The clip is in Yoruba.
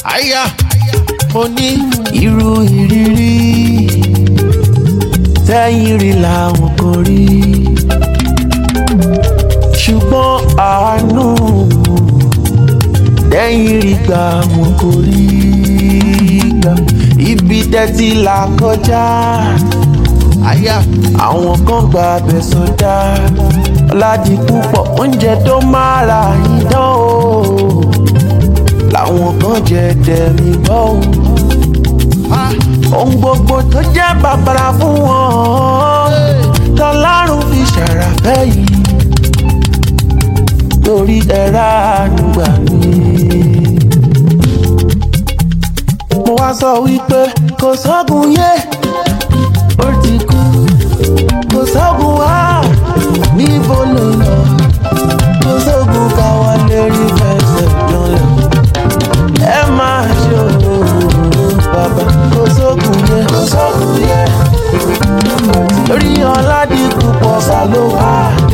àyà mo ní irú ìrírí tẹ́yìn rí làwọn kò rí ṣùgbọ́n àánú tẹ́yìn rí gbà wọn kò rí gbà ibi tẹ́tí là kọjá àyà àwọn kan gba abẹ sọdá ọ̀làdì púpọ̀ oúnjẹ tó máa ra yín dán o làwọn kan jẹ tẹ̀mí gbọ́ o ohun gbogbo tó jẹ́ bàbàrà fún wọn tọ́lárùn fi ṣàràfẹ́ yìí torí ẹ̀rá ànúgbà mi. mo wá sọ wípé kò sọ́gun yé ó ti kú kò sọ́gun wá níbo ló lọ kò sọ́gun káwa lè rí fẹsẹ̀ lọ́lẹ̀ ẹ máa ṣe òòrùn bàbá kò sógun yẹ kò sógun yẹ lórí ọ̀làdìkú pọ̀ sá ló wà.